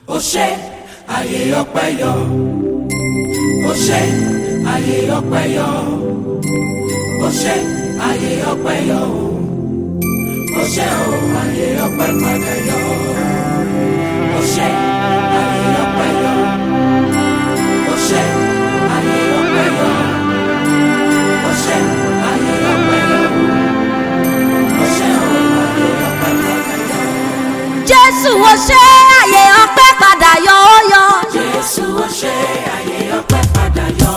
ó ṣe àyè ọpẹ́ yọ ó ṣe àyè ọpẹ́ yọ ó ṣe àyè ọpẹ́ yọ ó ṣe ó àyè ọpẹ́ padà yọ ó ṣe àyè ọpẹ́ yọ ó ṣe àyè ọpẹ́ yọ ó ṣe àyè ọpẹ́ yọ ó ṣe ó àyè ọpẹ́ padà yọ. jésù ó ṣe àyè ọpẹ́ padà yọ ó yọ. Jésù ó ṣe àyè ọpẹ́ padà yọ.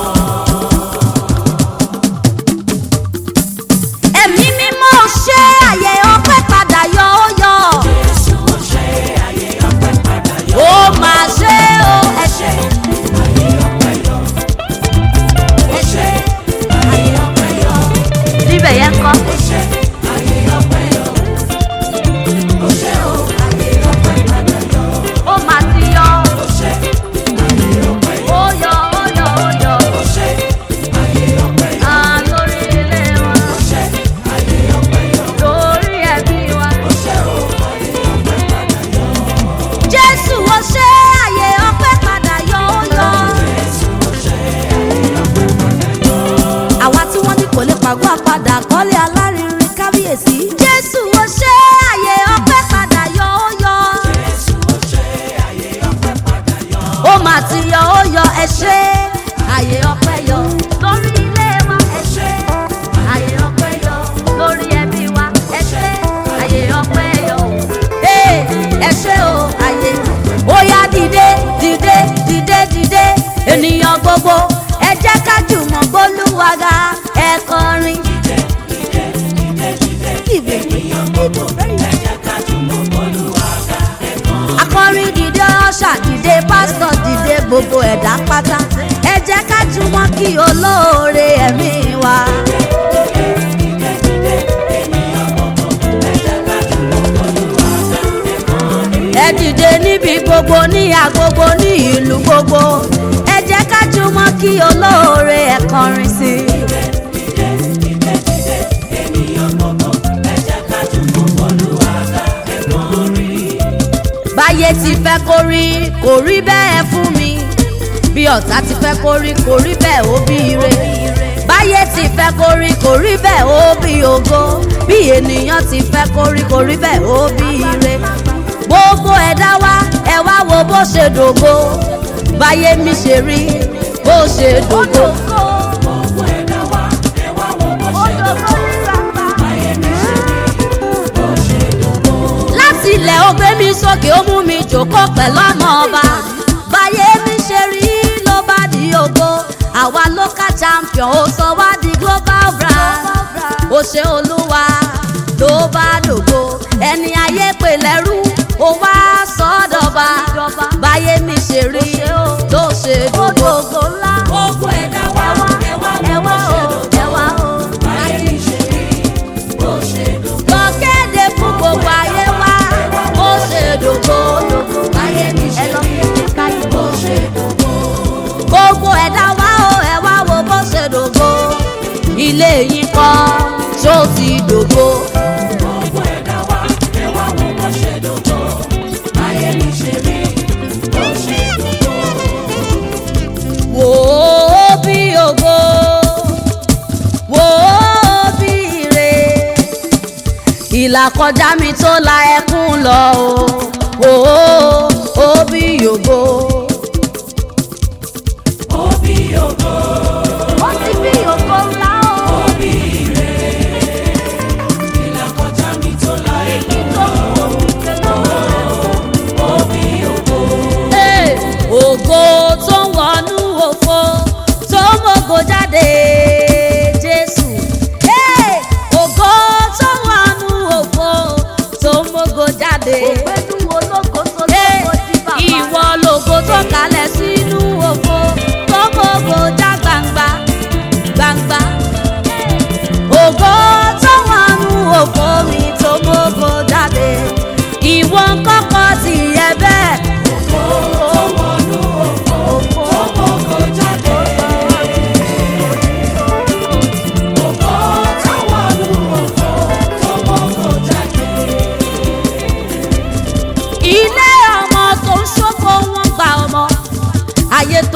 ẹ̀mí mímọ́ ó ṣe àyè ọpẹ́ padà yọ ó yọ. Jésù ó ṣe àyè ọpẹ́ padà yọ. ó máa ṣe ó ẹ ṣe Àyè ọpẹ́ yọ. ẹ ṣe Àyè ọpẹ́ yọ. níbẹ̀ yẹn kọ́. Ó ṣe àyè ọpẹ́ yọ. Ó ṣe ó àyè ọpẹ́ padà yọ. ó máa ti yọ. Ó ṣe àyè ọpẹ́ yọ. ó yọ ó yọ ó yọ. Ó ṣe àyè ọpẹ́ yọ. à lórí ilé wa Ó ṣe àyè ọpẹ́ yọ. lórí ẹbí wa. Ó ṣe ó àyè ọpẹ́ padà yọ. jésù ó ṣe àyè ọpẹ́ padà yọ ó yọ. Jésù ó ṣe àyè ọpẹ́ padà yọ. àwa tí wọ́n ní kò lè pàgọ́ àpadà kọ́lé alárinrin kábíyèsí. jésù ó ṣe àyè ọpẹ́ padà yọ ó yọ. Jésù ó ṣe àyè ọpẹ́ padà yọ. ó mà ti yọ ó yọ ẹ ṣe àyè ọpẹ́ yọ lórí ilé wa ẹ ṣe àyè ọpẹ́ yọ lórí ẹbí wa ẹ ṣe àyè ọpẹ́ yọ ee ẹ ṣe o àyè ó yá dìde dìde dìde dìde ènìyàn gbogbo ẹ jẹ́ ká jùmọ̀ gbólúwaga ẹ kọrin. Ìwé akọrin dìde ọ̀ṣà dìde pásítọ̀ dìde gbogbo ẹ̀dá pátá ẹ jẹ́ ká jùmọ̀ kí olóore ẹ̀mí wa. ẹ dìde níbi gbogbo ní agbogbo ní ìlú gbogbo ẹ jẹ́ ká jùmọ̀ kí olóore ẹ̀ kọrin sí i. báyé ti fẹ́ kó rí kò rí bẹ́ẹ̀ fún mi bí ọ̀tá ti fẹ́ kó rí kò rí bẹ́ẹ̀ ó bí ire báyé ti fẹ́ kó rí kò rí bẹ́ẹ̀ ó bí ògo bí ènìyàn ti fẹ́ kó rí kò rí bẹ́ẹ̀ ó bí ire gbogbo ẹ̀dá wa ẹ wá wo bó ṣe dògo báyé mi ṣe rí bó ṣe dògo. Gbogbo ẹ̀dá wa, ẹ wá wo bó ṣe dògo. Ayé mi ṣe rí bó ṣe dògo. láti ilẹ̀ ó gbé mi sókè ó mú mi jòkó pẹ̀lú ọmọ ọba báyé mi ṣe rí ló bá di ògo àwa local champion ó sọ wá di global brand ó ṣe olúwa ló bá dògo ẹni ayé pè lẹ́rú ó wá sọ́dọ̀ba báyé mi ṣe rí ló ṣe dògo. Gbogbo ẹ̀dá wa, ẹ wá wo bó ṣe dògo. Ayé mi ṣe rí bó ṣe dògo. lọ kéde fún gbogbo ayé wa ó ṣe dògo Ayé mi ṣe rí bó ṣe dògo. gbogbo ẹ̀dá wa ó ẹ wá wo bó ṣe dògo ilé yìí kọ́ ṣó ti dògo Gbogbo ẹ̀dá wa, ẹ wá wo bó ṣe dògo. Ayé mi ṣe rí bó ṣe dògo. wò ó bí ògo wò ó bí ire ìlà kọjá mi tó la ẹkún lọ o wò ó ó bí ògo. Òbí ògo, ó ti bí ògo ńlá o. òbí ire. Ìlà kọjá mi tó la èyí òbí ògo. Hey, ògo tó ń wọnú òfo tó ń mògo jáde jésù Hey, ògo tó ń wọnú òfo tó ń mògo jáde. ògbẹ́nu ológo tó lọ.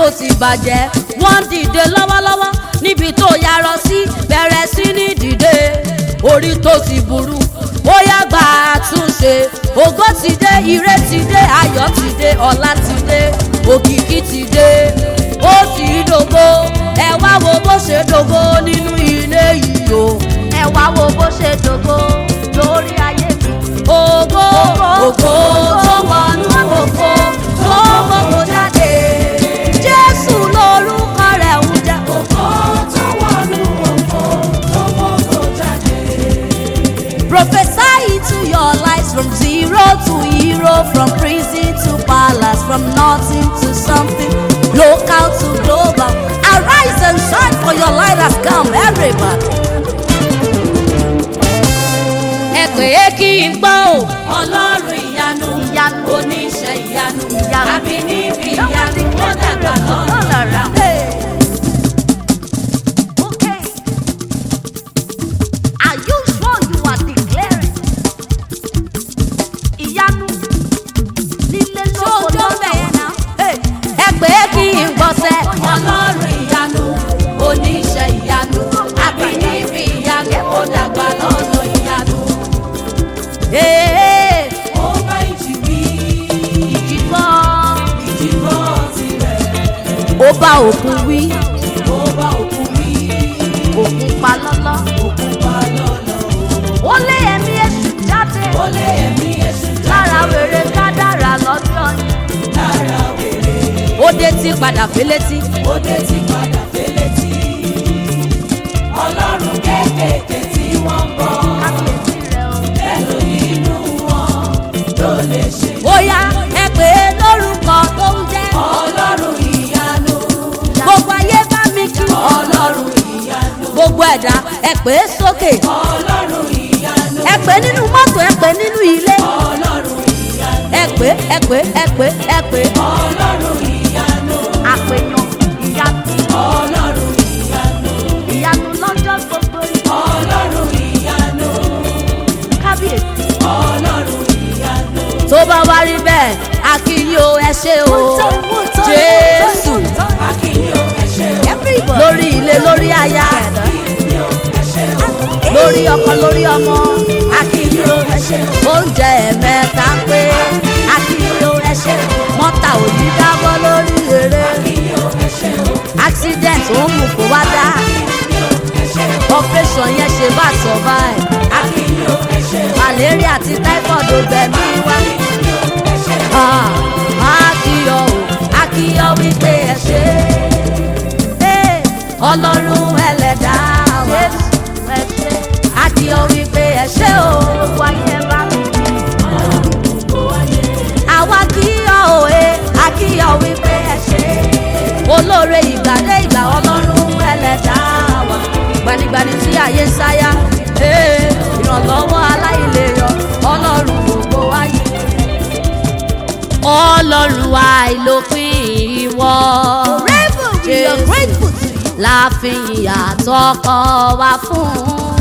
tó ti bàjẹ́ wọ́n dìde lọ́wọ́lọ́wọ́ níbi tó yarọ sí bẹ̀rẹ̀ sí ní dìde orí tó ti burú ó yá gba àtúnṣe ògo ti dé ire ti dé ayọ̀ ti dé ọlá ti dé òkìkí ti dé ó ti dògo ẹ wá wo bó ṣe dògo nínú ilé yìí o ẹ wá wo bó ṣe dògo lórí ayé mi. ògo ògo tó wọnú ògo tó gbogbo jáde jésù lórúkọ rẹ̀ ń jẹ́. Ògo tó wọnú ògo tó mọ́kò jáde. Prophesy into your lives from zero to hero, from prison to palace, from nothing to something, local to global. Arise and shine for your light has come, everybody. Ẹ pè é kí n gbọ́ o. Ọlọ́run ìyanu, Ìyanu. oníṣẹ́ ìyanu, Ìyanu. àbí níbi ìyanu, ó dàgbà lọ́nà. Hey. Okay. Are you sure you are declaring? Ìyanu lílé lóko lọ́nà. Hey. Ẹ pè é kí n gbọ́sẹ̀. Ọlọ́run ìyanu, oníṣẹ́ ìyanu, àbí níbi ìyanu, ó dàgbà lọ́nà ìyanu. Hey. Ó bá ìjì wí, Ìjìbọ́. ìjì gbọ́ tirẹ̀. Ó bá òkun wí, Ó bá òkú wí, òkun pa lọ́lọ́. òkú pa lọ́lọ́. Ó lé ẹ̀mí èṣù jáde. Ó lé ẹ̀mí èṣù Lára wèrè kádàrà lọ́jọ́ yìí. lára wèrè. Ó dé tí padà félétí. Ó dé ti padà félétí. Ọlọ́run kéékèèké tí wọ́n ń bọ̀. Kábíyèsí rẹ̀ o. Ẹnu inú wọn ló lè ṣe. bóyá ẹ pè é lórúkọ tó ń jẹ́. Ọlọ́run ìyanu. gbogbo ayé bá mi kí. Ọlọ́run ìyanu. gbogbo ẹ̀dá ẹ pè é sókè. Ọlọ́run ìyanu. ẹ pè é nínú mọ́tò ẹ pè é nínú ilé. Ọlọ́run ìyanu. ẹ pè é ẹ pè é ẹ pè é ẹ pè é. Ọlọ́run ìyanu. àpèyàn ìyanu Ọlọ́run ìyanu. ìyanu lọ́jọ́ gbogbo Ọlọ́run ìyanu. kábíyèsí. Ọlọ́run ìyanu. tó bá wá rí bẹ́ẹ̀ a kí yín o ẹ ṣé o jésù Akínyó ẹ ṣé o. lórí ilé lórí aya Akínyó ẹ ṣé o. lórí ọkọ lórí ọmọ Akínyó ẹ ṣé o. oúnjẹ ẹ̀mẹ́ta pé akínyó ẹṣẹ́ mọ́tà ò ní dábọ́ lórí eré Akínyó ẹ ṣé o. accident ó mú kó wá dá Akínyó ẹ ṣé o. operation yẹn ṣe bá survive Akínyó ẹ ṣé o. malaria àti typhoid ò gbẹ̀mí wá Akínyó ẹ ṣé o. Ah, akíyọ o akíyọ wípé ẹ ṣe é ọlọ́run ẹlẹ́dàá wa akíyọ wípé ẹ ṣe o wáyé bá mi àwa kíyọ o ẹ akíyọ wípé ẹ ṣe olóore ìgbàdé ìgbà ọlọ́run ẹlẹ́dàá wa gbanigbani tí ayé ń sáyà ee, ìrànlọ́wọ́ aláìlérò ọlọ́run gbogbo wáyé ọlọ́run àìlópin ìwọ. we are grateful to you. láàfin àtọkọ wa fún.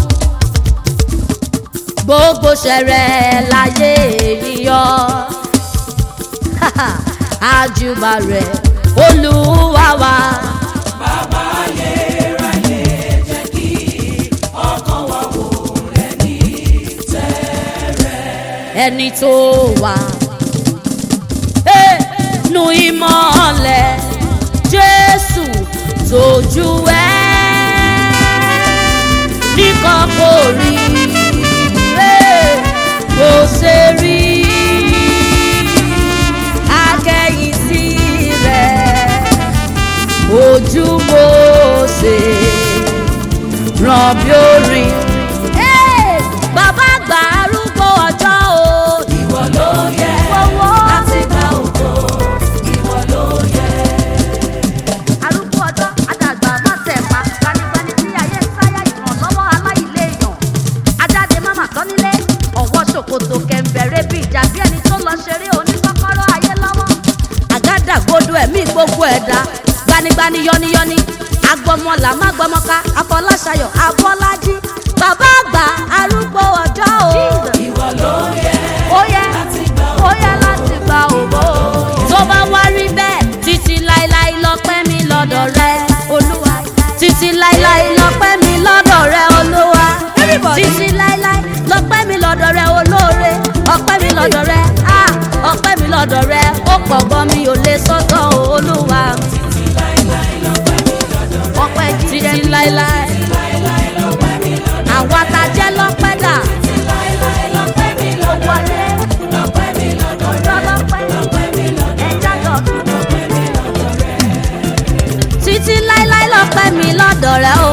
gbogbo ṣẹrẹ láyé yíyọ. àjùbà rẹ̀ olúwa wa. Bàbá ayérayé jẹ́ kí ọkàn wa wò rẹ̀ ní ẹni tó wà. Hey, nu ìmọ̀lẹ̀ Jésù tójú ẹ̀ nìkan kò rí hey, kò ṣe rí akẹ́yìn sí rẹ̀ ojú mo ṣe ràn bí orin. Hey, bàbá àgbà arúgbó ọjọ́ o. ìwọ ló yẹ Fọwọ́. láti gba ògo. Ìwọ ló yẹ. arúgbó ọjọ́ àdàgbà mọ́tẹ̀ẹ̀pá gbanigbani tí ayé ń sáyà ìrànlọ́wọ́ aláìléèyàn ajáde máma tán nílé ọ̀wọ́ ṣòkòtò kẹ̀ǹbẹ̀rẹ̀ bí ìjà bí ẹni tó lọ ṣeré oníkọ́kọ́rọ́ ayé lọ́wọ́. àgádágodo ẹ̀mí gbogbo ẹ̀dá gbanigbani yọniyọni agbọmọlà má gbọmọka afọláṣayọ afọlájí bàbá àgbà arúgbó ọjọ́ o. Ìwọ ló yẹ ó yẹ láti gba ó yẹ láti gba ògo. tó bá wá rí bẹ́ẹ̀ títí láéláé lọ́pẹ́ láéláé àwa ta jẹ́ lọ́pẹ́ dà títí láéláé lọ́pẹ́ mi lọ́dọ̀ rẹ o